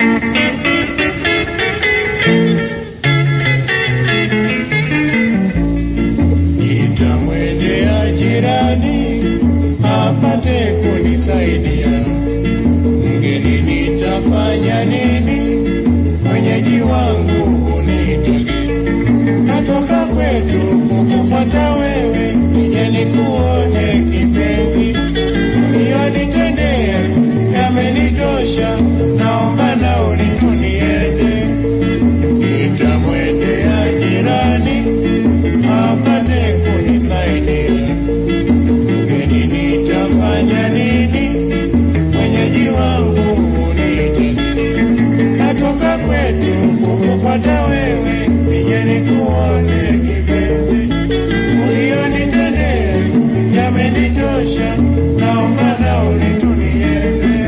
Nitamwendea jirani apate kunisaidia. Mgeni nitafanya nini? Mwenyeji wangu unitage. Natoka kwetu kukufuata wewe, nije nikuone kipenzi. Uliyonitendea yamenitosha, naomba nauli tu niende. Nitamwendea jirani apate kunisaidia. Mgeni nitafanya nini? Mwenyeji wangu uniite. Natoka kwetu kukufuata wewe, nije nikuone kipenzi. Uliyonitendea yamenitosha, naomba nauli tu niende.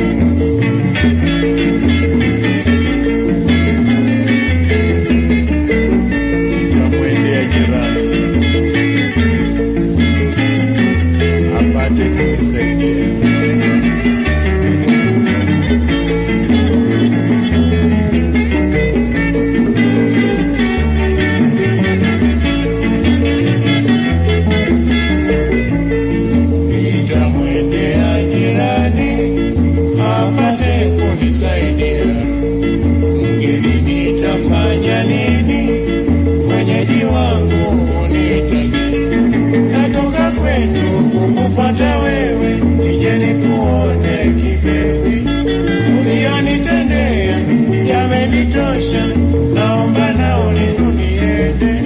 Nitamwendea jirani apate kunisaidia. Nitamwendea jirani apate kunisaidia. Mgeni nitafanya nini? Mwenyeji wangu unitage. Natoka kwetu kukufuata wewe, nije nikuone kipenzi. Uliyonitendea yamenitosha, naomba nauli tu niende.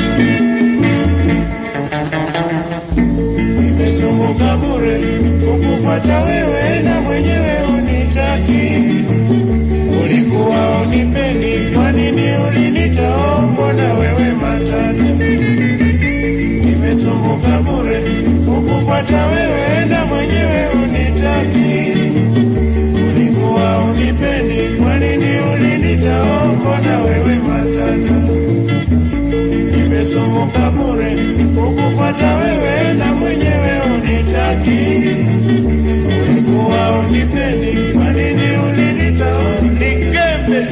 Nimesumbuka bure kukufuata wewe, na mwenyewe unitaki. Ulikuwa unipendi, kwa nini ulinitoa? na wewe matata nimesumbuka bure kukufuata wewe na mwenyewe unitaki. Ulikuwa unipendi, kwa nini ulinitaomba na wewe matata? Nimesumbuka bure kukufuata wewe na mwenyewe unitaki. Ulikuwa unipendi, kwa nini ulinitaomba? Nikembe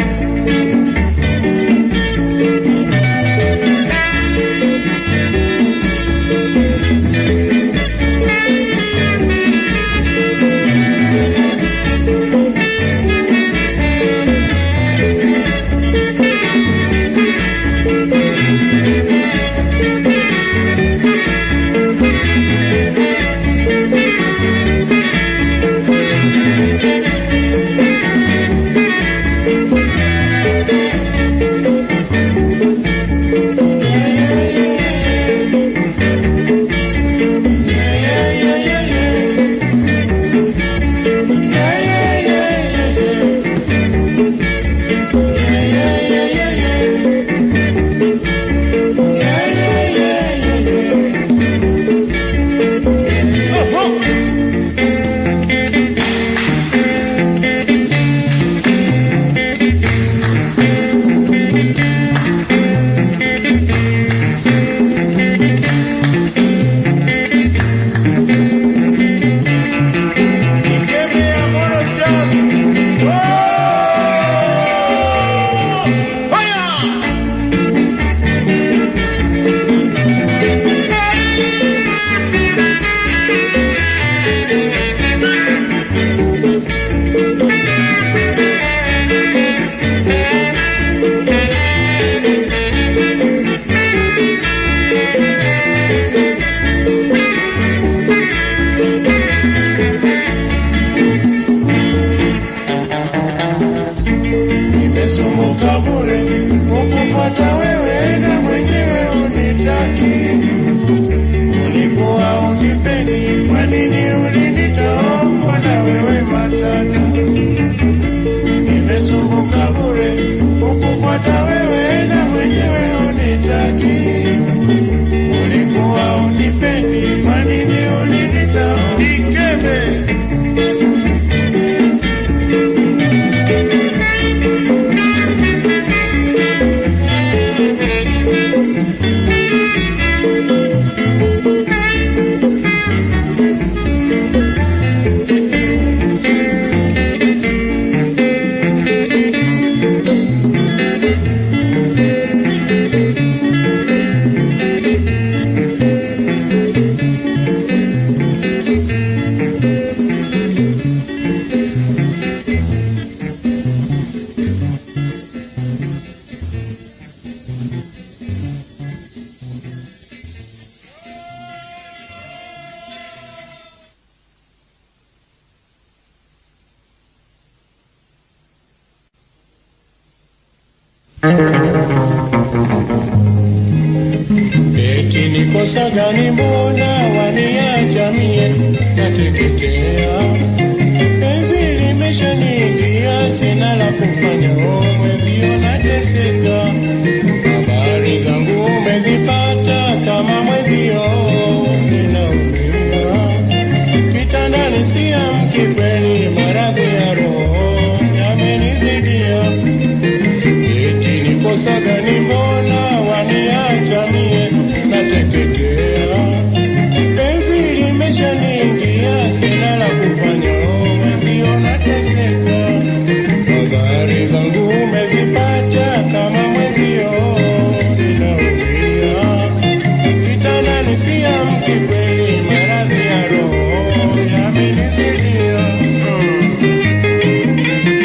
Eti ni kosa gani mbona waniacha mie nateketea? Penzi limeshaniingia sina la kufanya, o mwenzio nateseka. Habari zangu umezipata kama mwenzio ninaumia. Kitandani siamki kweli, maradhi ya roho yamenizidia. Eti ni kosa gani mbona waniacha mie nateketea? Penzi limeshaniingia sina la kufanya, o mwenzio nateseka. Habari zangu umezipata kama mwenzio ninaumia. Kitandani siamki kweli, maradhi ya roho yamenizidia. Mm.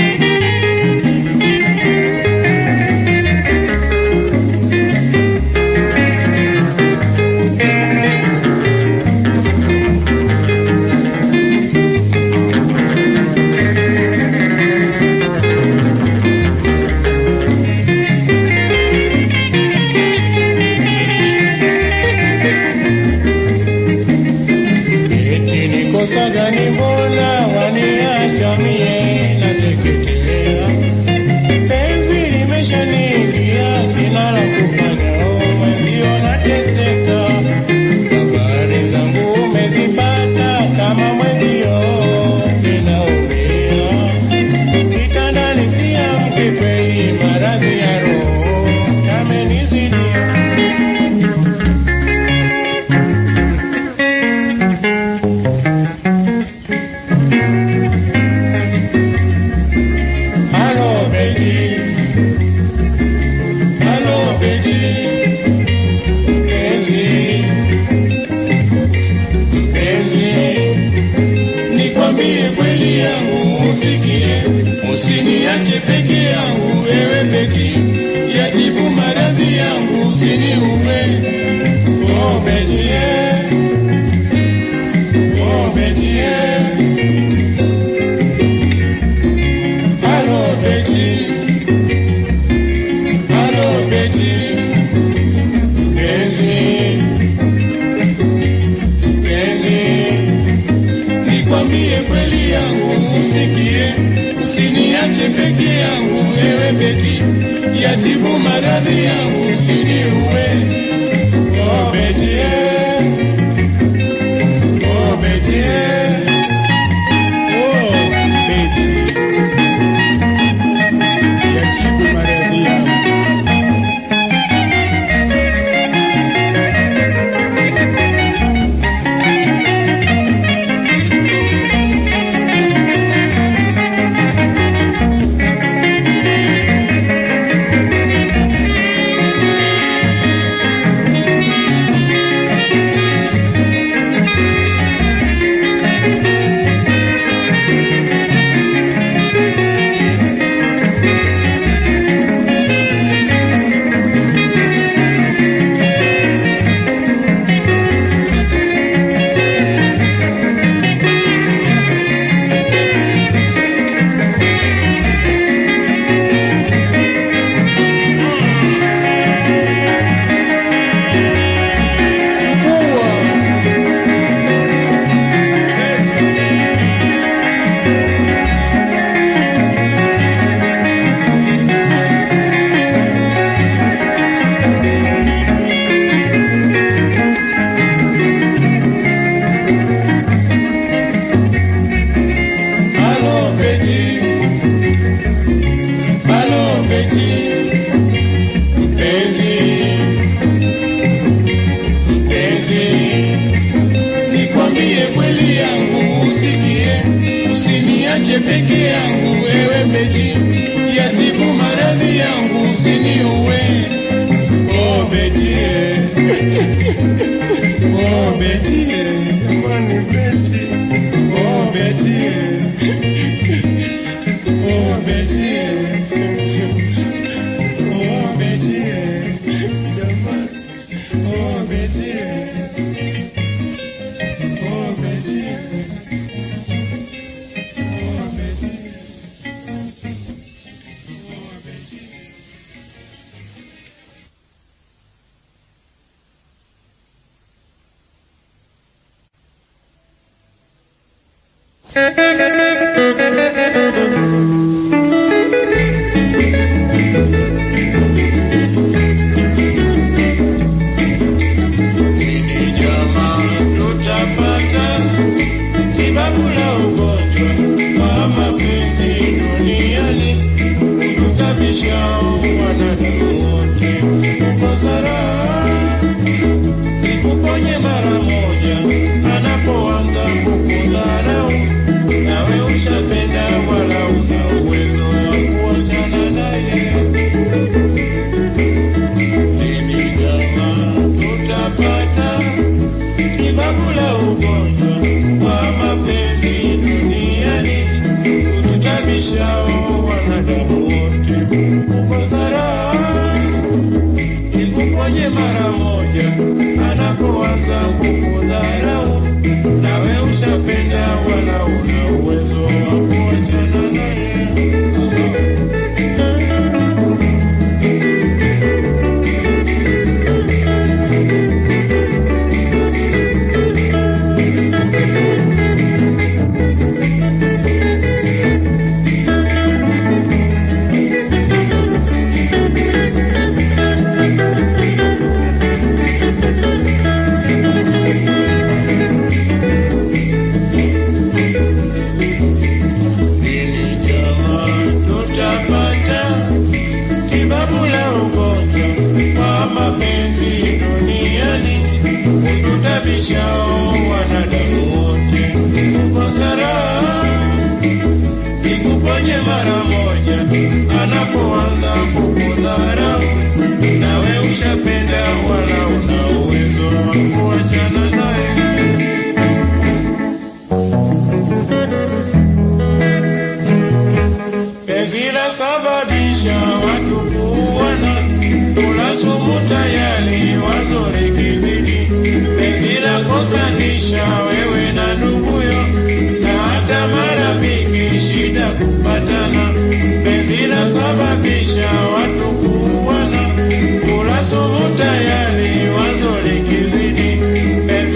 Eti ni kosa gani mbona waniacha mie nateketea? Penzi limeshaniingia sina la kufanya, o mwenzio nateseka. Habari zangu umezipata kama mwenzio ninaumia. Kitandani siamki kweli, maradhi ya roho yamenizidia. Halo Betty, halo Betty, mpenzi, mpenzi, nikwambie kweli yangu usikie, usiniache peke yangu ewe Betty, yatibu maradhi yangu usiniume. Oh Betty, eh. oh Betty, eh. Halo Betty, halo Betty, mpenzi, mpenzi, nikwambie kweli yangu usikie, usiniache peke yangu ewe Betty, yatibu maradhi yangu usiniue. Oh Betty, eh. oh Betty, eh. oh Betty yatibu maradhi yangu. Chukua. Halo Betty, halo Betty, mpenzi, mpenzi, nikwambie kweli yangu usikie, usiniache peke yangu wewe Betty, yatibu maradhi yangu usiniue. Oh Betty, eh. oh Betty, eh. jamani Betty, oh Betty, eh. oh Betty, eh. oh Betty, eh. jamani, oh Betty, eh. oh Betty, eh. oh Betty. Ni jamaa tutapata tibabu la ugonjwa wa mapenzi duniani, kutukabishao wanadamu wote kukosa raha. Nikuponye mara moja anapoanza kukudharau, nawe ushapenda wala una uwezo wa kuachana naye. Mimi jamaa tutapata tibabu la ugonjwa wa mapenzi duniani, kututabishao wanadamu wote kukosa raha. Nikuponye mara moja anapoanza kukudharau, nawe ushapenda wala una uwezo wa kuachana naye. Ili jamaa tutapata tibabu la ugonjwa wa mapenzi duniani, kututabishao wanadamu wote kukosa raha. Nikuponye mara moja anapoanza kukudharau, nawe ushapenda wala una uwezo wa kuachana naye. Penzi lasababisha watu kuuana, kula sumu tayari wazo likizidi. Penzi lakosanisha wewe na nduguyo, na hata marafiki shida kupatana. Penzi lasababisha watu kuuana, kula sumu tayari wazo likizidi. Penzi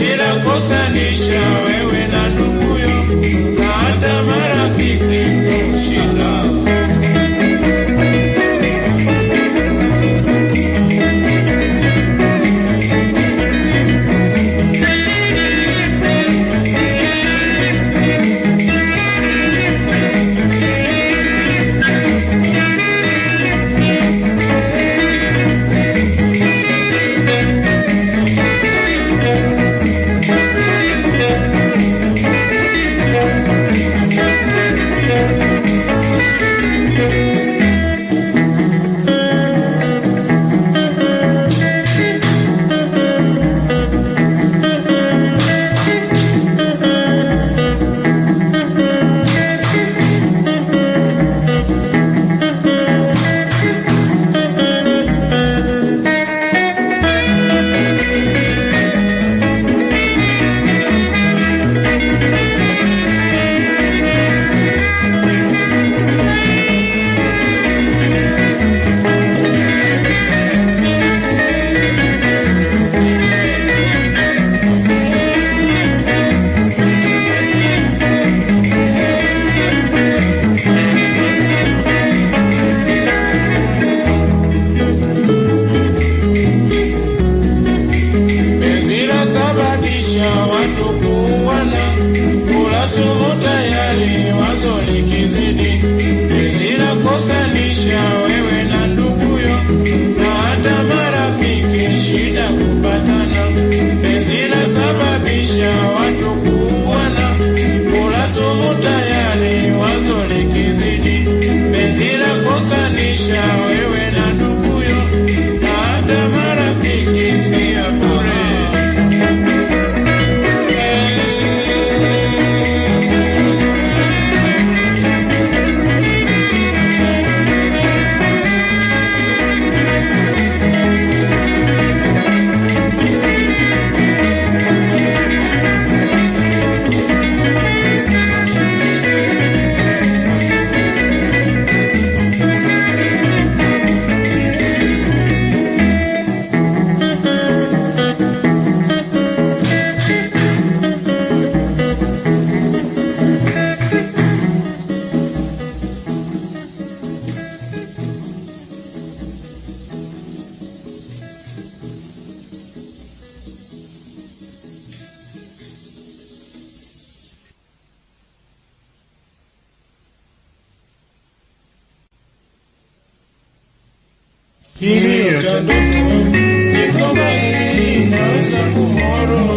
Iliota ndoto niko mbali na wenzangu Moro,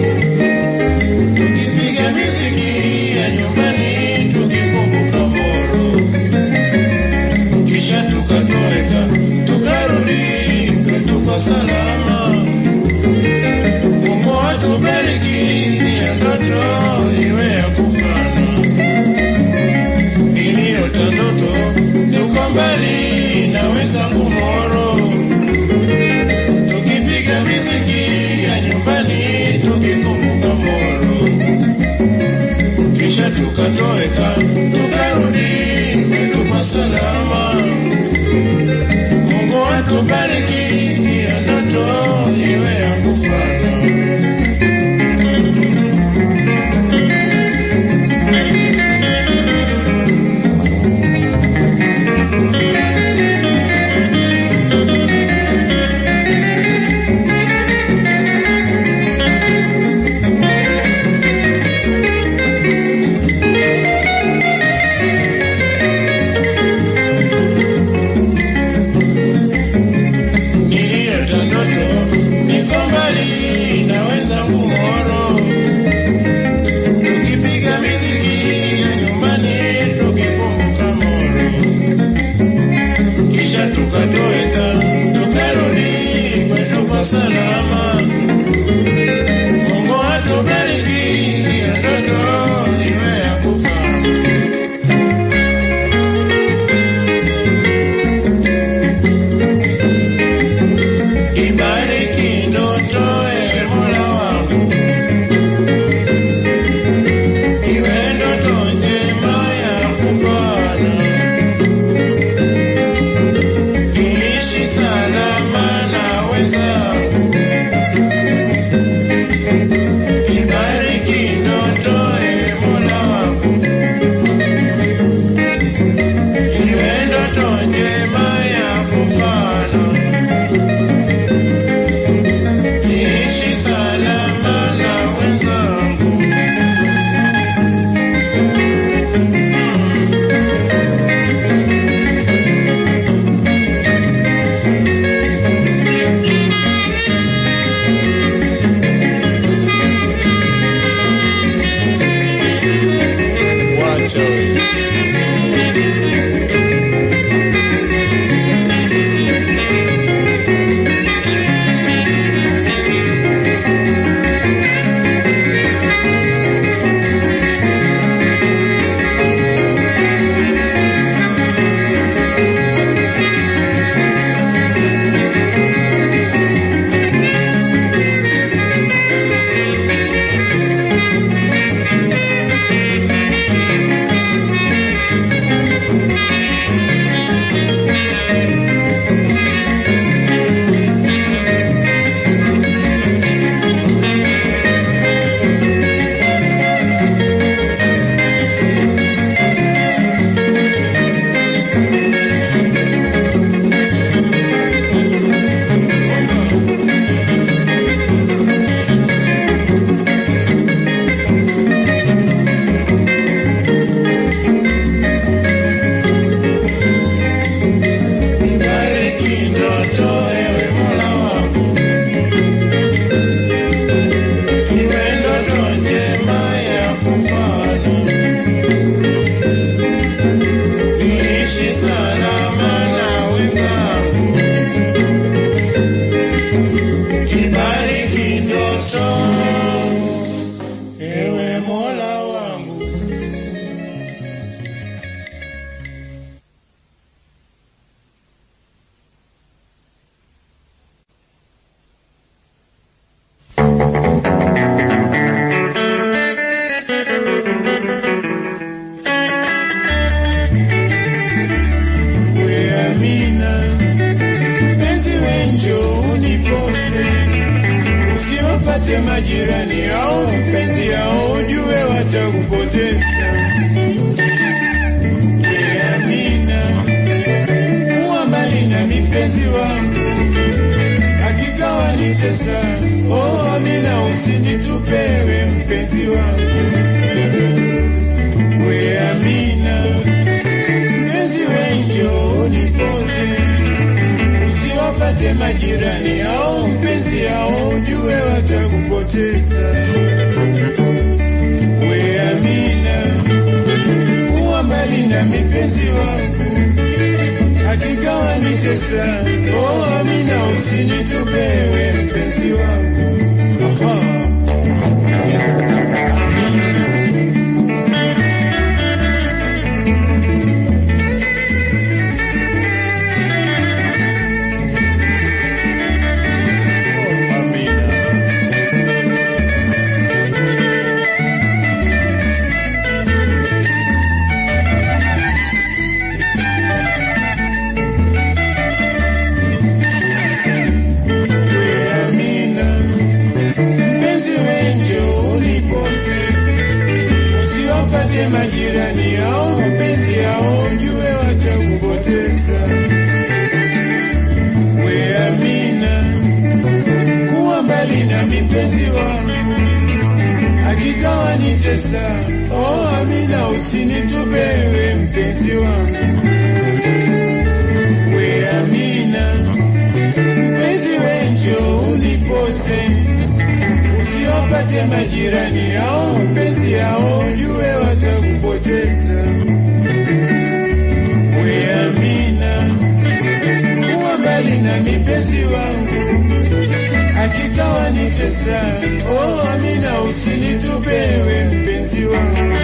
tukipiga miziki ya nyumbani tukikumbuka Moro, kisha tukatoweka tukarudi kwetu kwa salama. Mungu atubariki, ya ndoto iwe ya kufana. Iliota ndoto tuko mbali na wenzangu Moro, tukipiga miziki ya nyumbani tukikumbuka Moro, kisha tukatoweka tukarudi kwetu kwa salama. Mungu atubariki, ya ndoto iwe ya kufana. Niliota ndoto niko mbali na wenzangu Moro, tukipiga miziki ya nyumbani tukikumbuka Moro, kisha tukatoweka tukarudi kwetu kwa salama. Mungu atubariki, ya ndoto iwe ya kufana. Ibariki ndoto ewe Mola wangu, iwe ndoto njema ya kufana, niishi salama na wenzangu. Ibariki ndoto ewe Mola wangu, iwe ndoto njema ya kufana niishi salama na wenzangu. Wacha wewe. Ibariki ndoto ewe Mola wangu, iwe ndoto njema ya kufana, niishi salama na wenzangu. Ibariki ndoto ewe Mola wangu. We Amina, mpenzi wenjo unipose, usiwapate majirani au mpenzi yao, ujue watakupoteza. We Amina, kuwa mbali na mipenzi wangu, hakika wanitesa. Oh Amina, usinitupewe mpenzi wangu. We Amina, mpenzi wenjo unipoze, majirani au mpenzi au ujue watakupoteza. We Amina, kuwa mbali na mipenzi wangu, hakika wanitesa. Oh Amina, usinitupe we mpenzi wangu. Aha. Oh, Amina. We Amina, mpenzi wengi unipose, usiwapate majirani au mpenzi au jue watakupoteza. We Amina, kuwa mbali na mipenzi wangu, hakika wanitesa. Oh Amina, usinitupe we mpenzi wangu. We Amina, mpenzi wengi unipose, usiwapate majirani au mpenzi au jue watakupoteza. We Amina, kuwa mbali na mipenzi wangu, hakika wanitesa. Oh Amina, usinitupe we mpenzi wangu.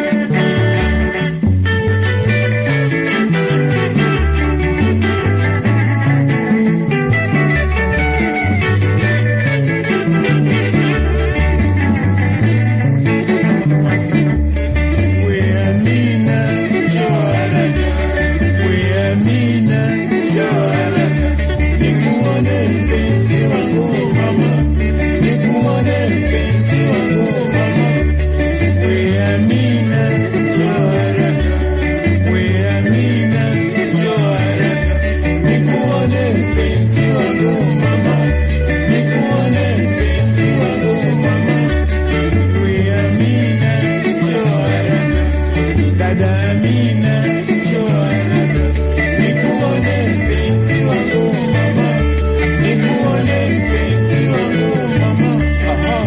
We Amina, njoo haraka. We Amina, njoo haraka. Nikuone mpenzi wangu mama, nikuone mpenzi wangu mama. We Amina, njoo haraka. We Amina, njoo haraka. Nikuone mpenzi wangu mama, nikuone mpenzi wangu mama. We Amina, njoo haraka. Dada Amina, njoo haraka. Nikuone mpenzi wangu mama, nikuone mpenzi wangu mama. Aha.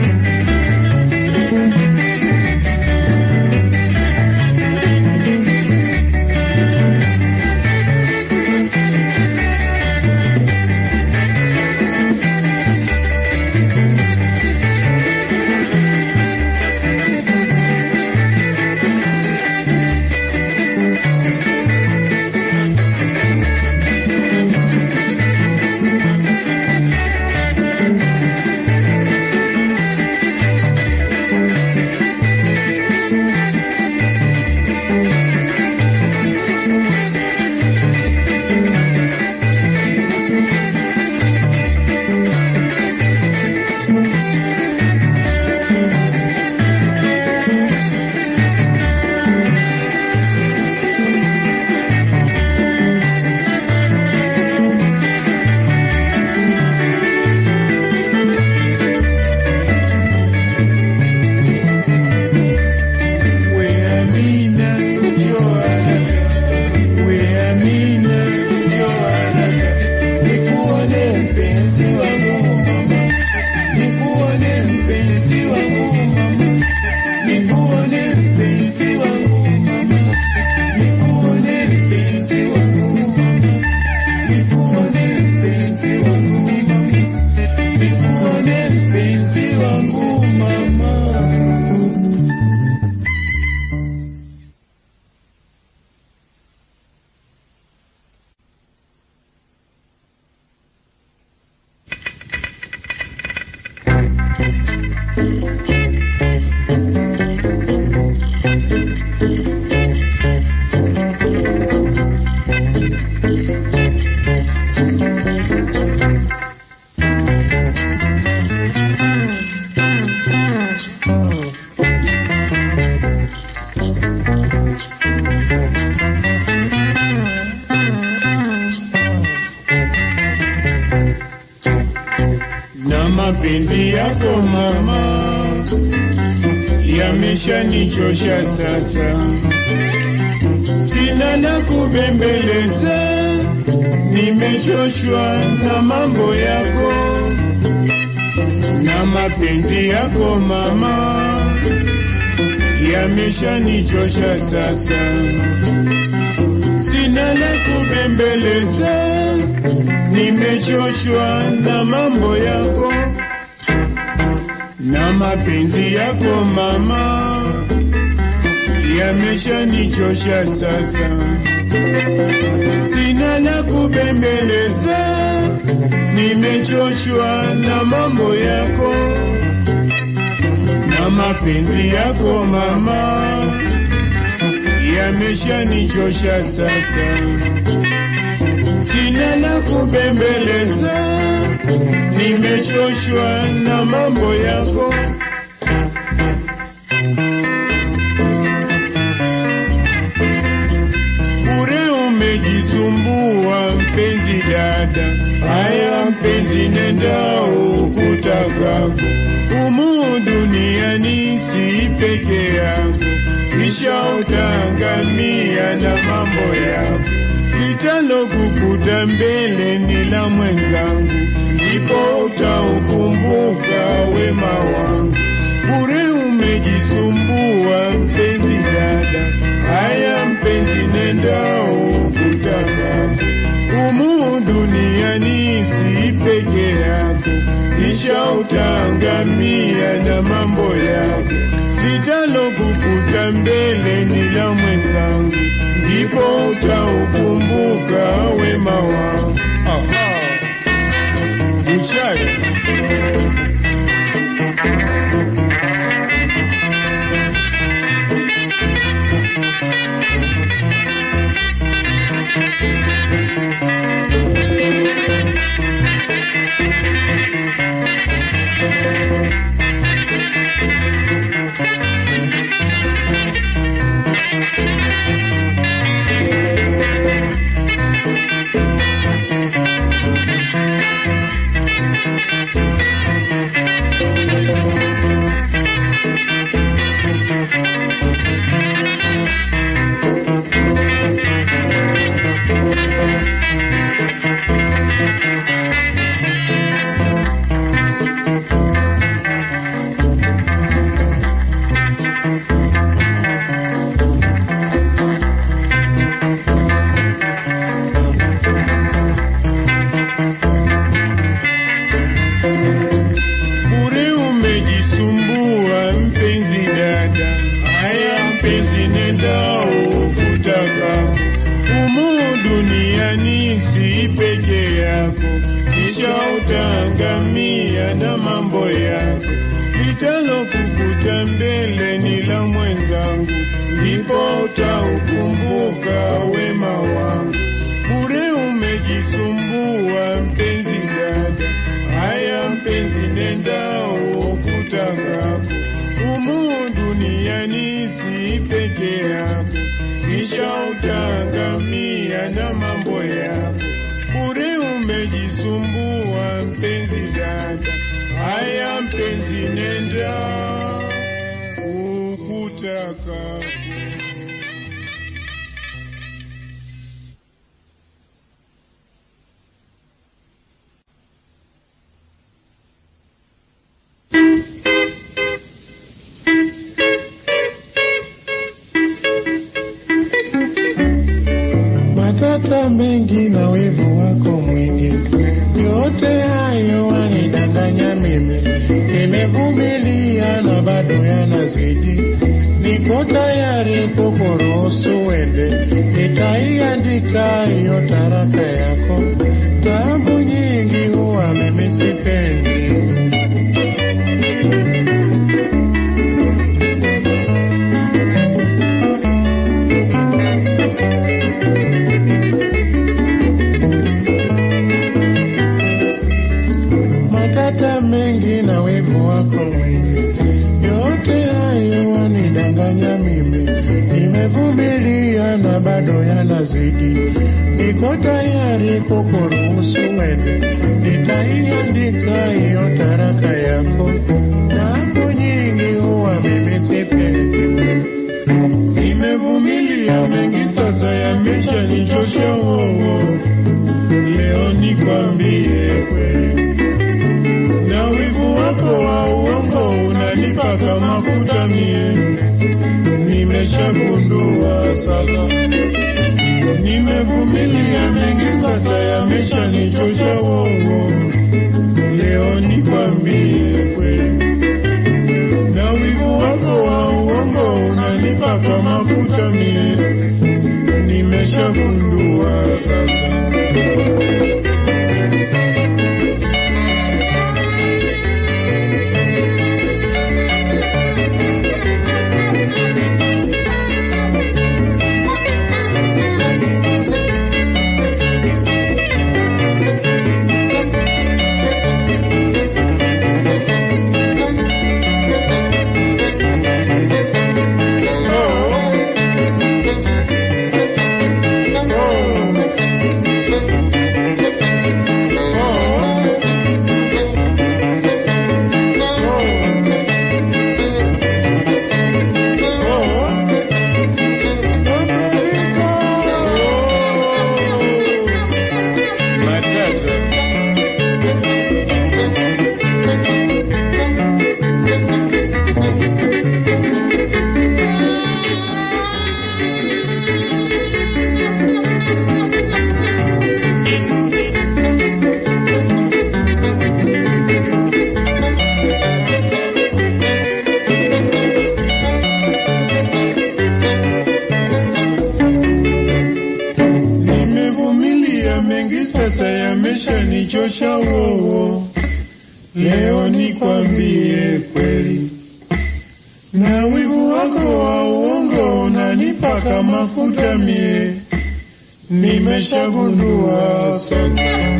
We Amina, njoo haraka. We Amina, njoo haraka. Nikuone mpenzi wangu mama, nikuone mpenzi wangu mama, nikuone mpenzi wangu mama, nikuone mpenzi wangu mama, nikuone mpenzi wangu mama, nikuone mpenzi wangu mama. na mapenzi yako mama yameshanichosha sasa, sina na kubembeleza nimechoshwa na mambo yako na mapenzi yako mama, yameshanichosha sasa, sina la kubembeleza, nimechoshwa na mambo yako na mapenzi yako mama, yameshanichosha sasa, sina la kubembeleza, nimechoshwa na mambo yako na mapenzi yako mama, yameshanichosha sasa, sina la kubembeleza, nimechoshwa na mambo yako bure umejisumbua mpenzi dada, haya mpenzi, nenda ukutakako humu duniani, si peke yako, kisha utaangamia na mambo yako. Litalokukuta mbele ni la mwenzangu, ndipo utaukumbuka wema wangu. Bure umejisumbua mpenzi dada, haya mpenzi, nenda ukutaka humu duniani, si peke yako, kisha utaangamia na mambo yako. Litalokukuta mbele ni la mwenzangu, ndipo utaukumbuka wema wangu. Aha. Buchari. Bure umejisumbua mpenzi dada, haya mpenzi, nenda ukutaka humu duniani, si peke yako, kisha utaangamia na mambo yako. Litalokukuta mbele ni la mwenzangu, ndipo utaukumbuka wema wangu. Bure umejisumbua mpenzi dada, haya mpenzi, nenda ukutakako humu duniani, si peke yako, kisha utaangamia na mambo yako. Bure umejisumbua mpenzi dada, haya mpenzi, nenda ukutakako. matata mengi na wivu wako mwingi, yote hayo wanidanganya mimi. Nimevumilia na bado yanazidi, niko tayari kukuruhusu wende, nitaiandika hiyo taraka yako. Tabu nyingi huwa mimi sipendi. matata mengi na wivu wako mwingi, yote hayo wanidanganya mimi. Nimevumilia na bado yanazidi, niko tayari kukuruhusu wende, nitaiandika hiyo taraka yako. Mambo nyingi huwa mimi sipendi, nimevumilia mengi sasa, yameshanichosha wowo leo nikwambie kweli, na wivu wako wa uongo unanipaka mafuta mie, nimeshagundua sasa, nimevumilia mengi sasa, yameshanichosha uongo, leo nikwambie kweli, na wivu wako wa uongo unanipaka mafuta mie, nimeshagundua sasa. Nimevumilia mengi sasa, yameshanichosha wowo. Leo nikwambie kweli, na wivu wako wa uongo unanipaka mafuta mie, nimeshagundua sasa.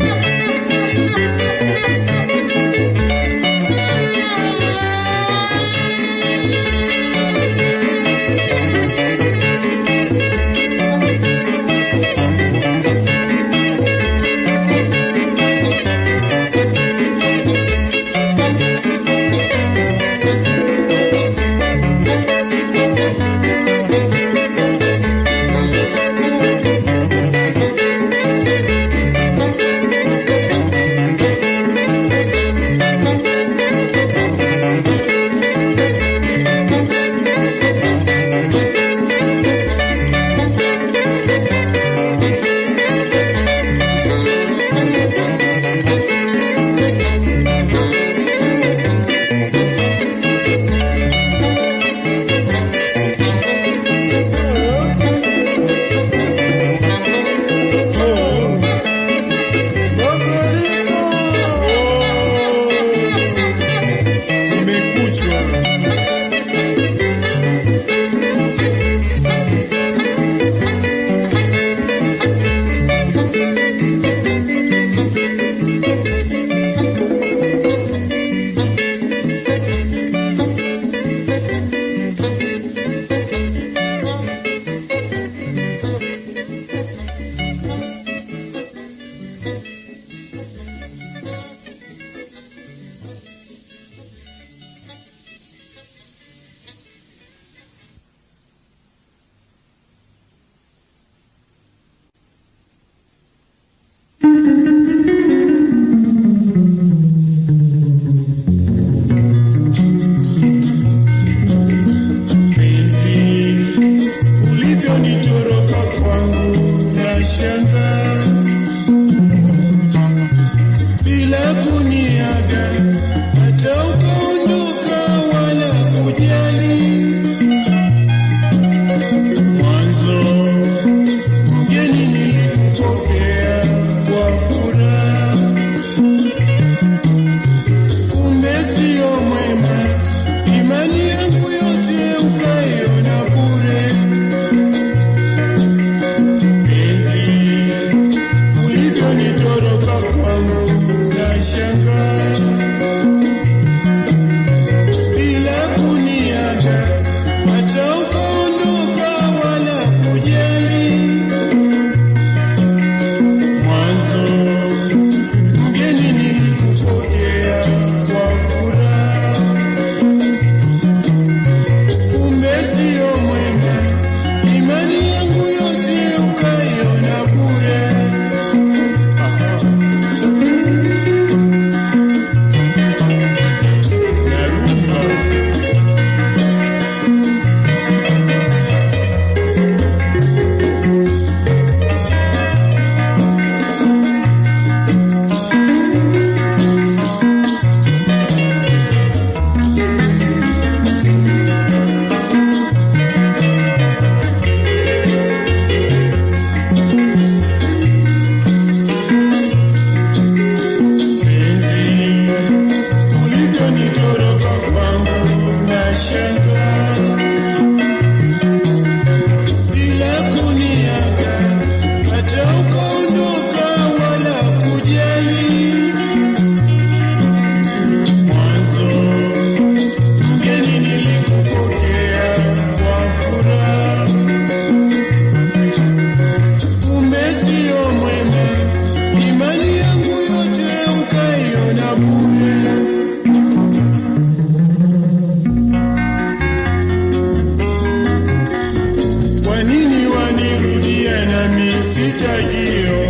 sitajio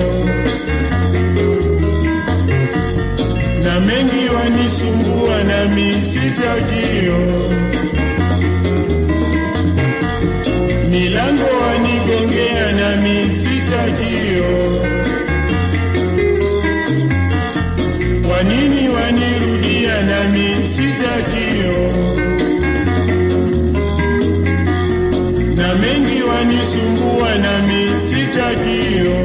na mengi wanisumbua nami sitajio milango wanigongea nami sitajio kwa nini wanirudia nami sitajio na mengi wanisumbua nami sitajio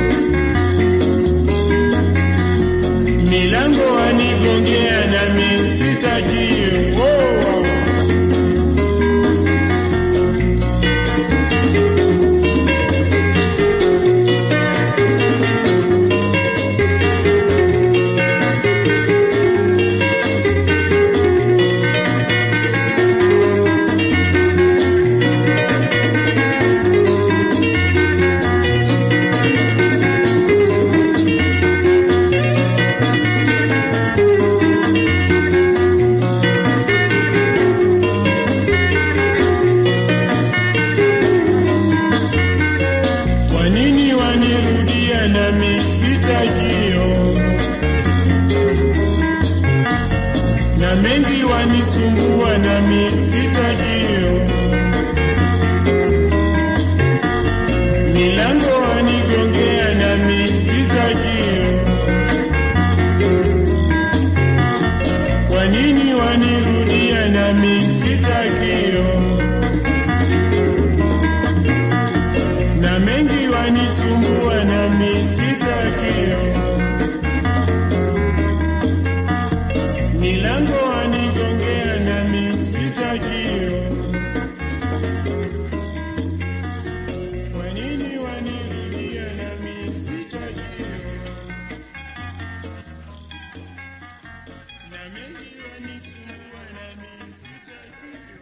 milango wanigongea nami sitajio oh. Kwa nini wanirudia nami sitajio na mengi wanisumbua nami sitajio milango wanigongea nami sitajio kwa nini wanirudia nami sitajio na mengi wanisumbua nami sitakio milango wanigongea nami sitakio kwa nini wanirudia nami sitakio na mengi wanisumbua nami sitakio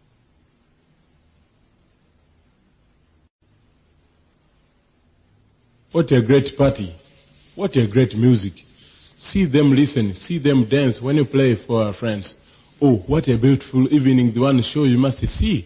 What a great party. What a great music. See them listen, see them dance when you play for our friends. Oh, what a beautiful evening, the one show you must see.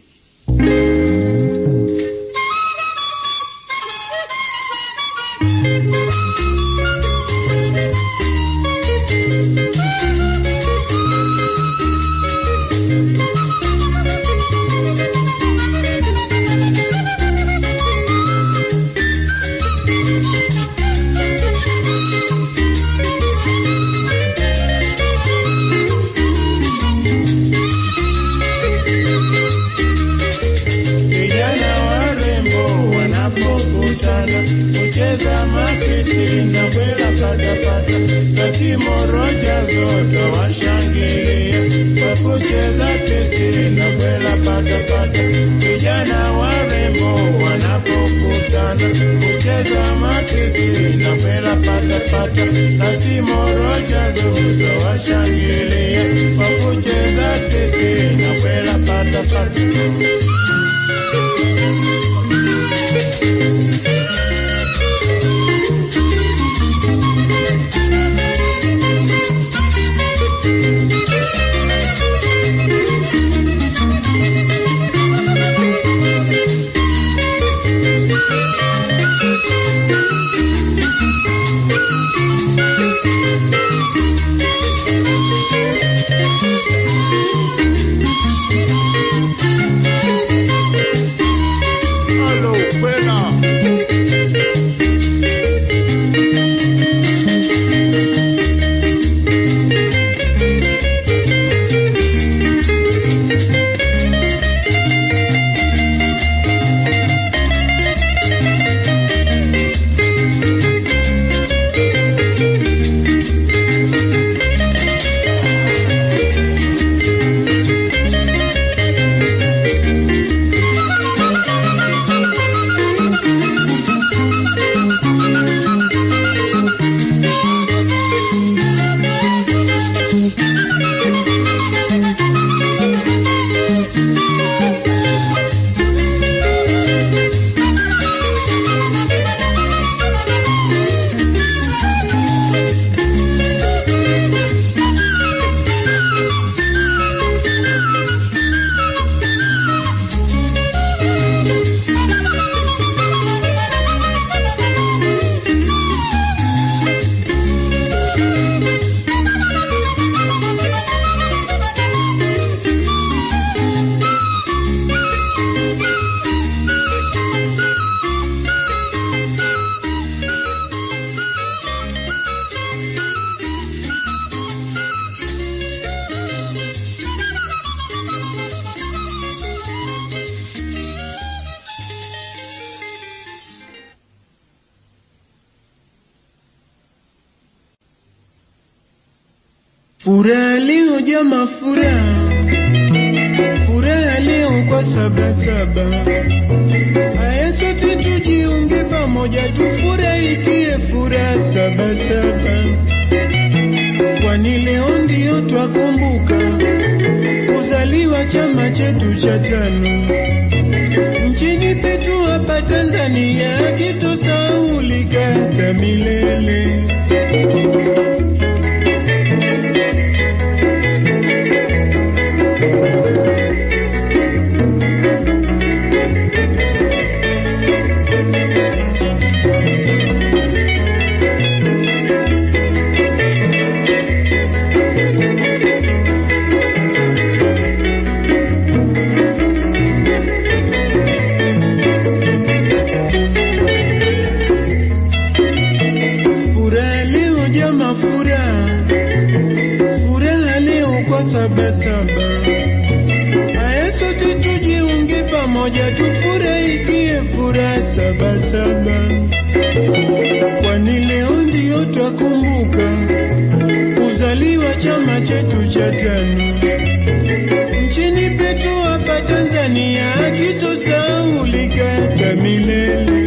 Vijana warembo wanapokutana kucheza makisi na bwela patapata, kasimo roja zoto washangilia kwa kucheza kisi na bwela patapata. Vijana warembo wanapokutana kucheza makisi na bwela patapata, kasimo roja zoto washangilia kwa kucheza kisi na bwela patapata. Thank Furaha leo jama, furaha furaha leo kwa sabasaba. Aya, sote tujiunge pamoja, tufurahikie furaha sabasaba, kwani leo ndio twakumbuka kuzaliwa chama chetu cha tano nchini petu hapa Tanzania, kitosaulika hata milele. Furaha leo jama, furaha furaha leo kwa sabasaba. Aya, sote tujiunge pamoja, tufurahikie furaha sabasaba, kwani leo ndio twakumbuka kuzaliwa chama chetu cha tano nchini petu hapa Tanzania, kitosaulika hata milele.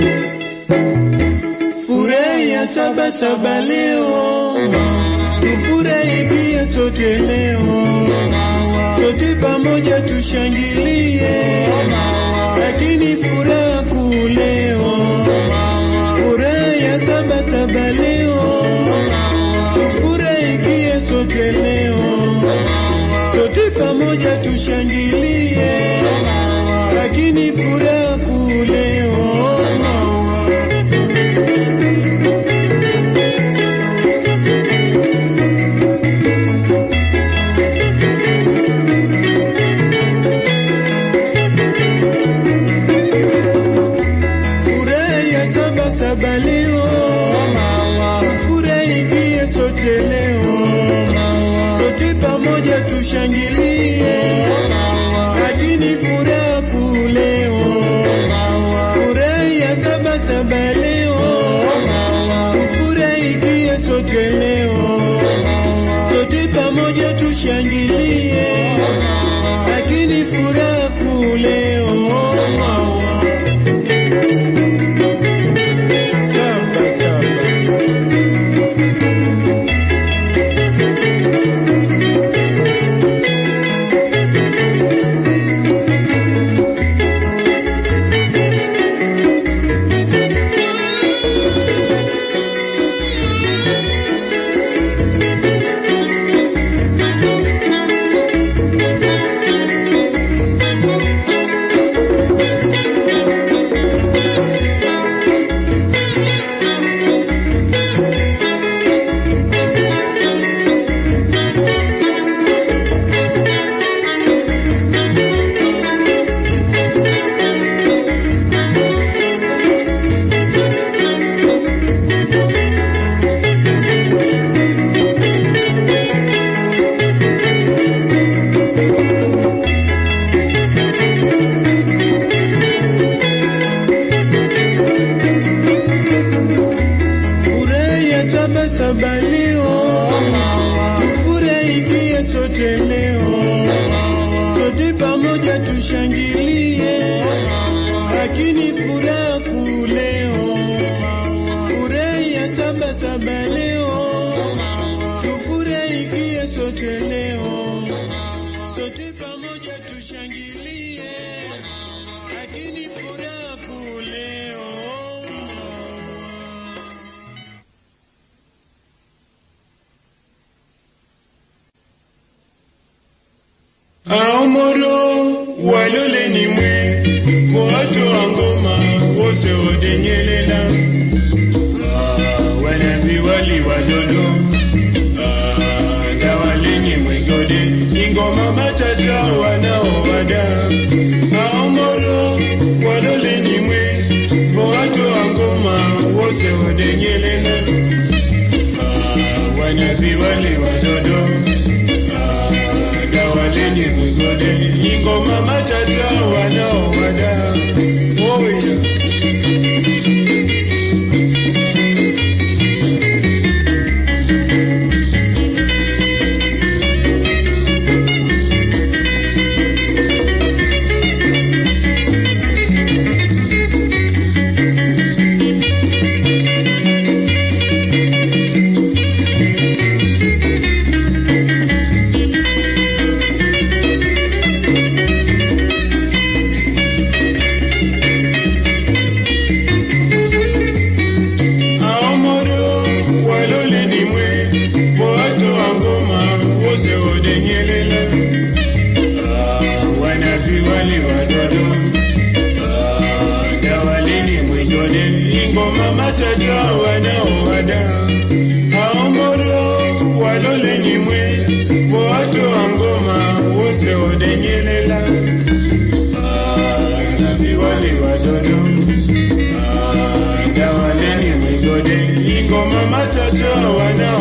Furahi ya saba saba leo, tufurahikie sote leo, sote pamoja tushangilie, lakini furaha kuu leo, furaha ya saba saba leo, tufurahikie sote leo, sote pamoja tushangilie, lakini furaha kuu leo Furaha ya saba saba leo, furahikie sote leo, sote pamoja tushangilie, lakini furaha kuu leo, furaha ya saba saba leo, furahikie sote leo, sote pamoja tushangilie, lakini furaha kuu leo Samba, samba. Furaha ya saba saba leo, tufurahikie sote leo, sote pamoja tushangilie, lakini furaha kuu leo, furaha ya saba saba leo, tufurahikie sote leo, sote pamoja tushangilie, lakini furaha kuu leo. Aomoro walole ni mwe watu wa ngoma wose odenyelela Ah, wanavi wali wadodo Ah, na walenye mwegode ingoma matata wanaowada Aomoro walole ni mwe watu wa ngoma wose odenyelela Ah, wanavi wali wadodo gawaleni migode ingoma matata wanaowada oya migode ingoma matoto wanaowada aomoro walole nyimwe wowato wa ngoma wose odenyelela nabiwali wadodo ndawaleni migode ingoma matoto wana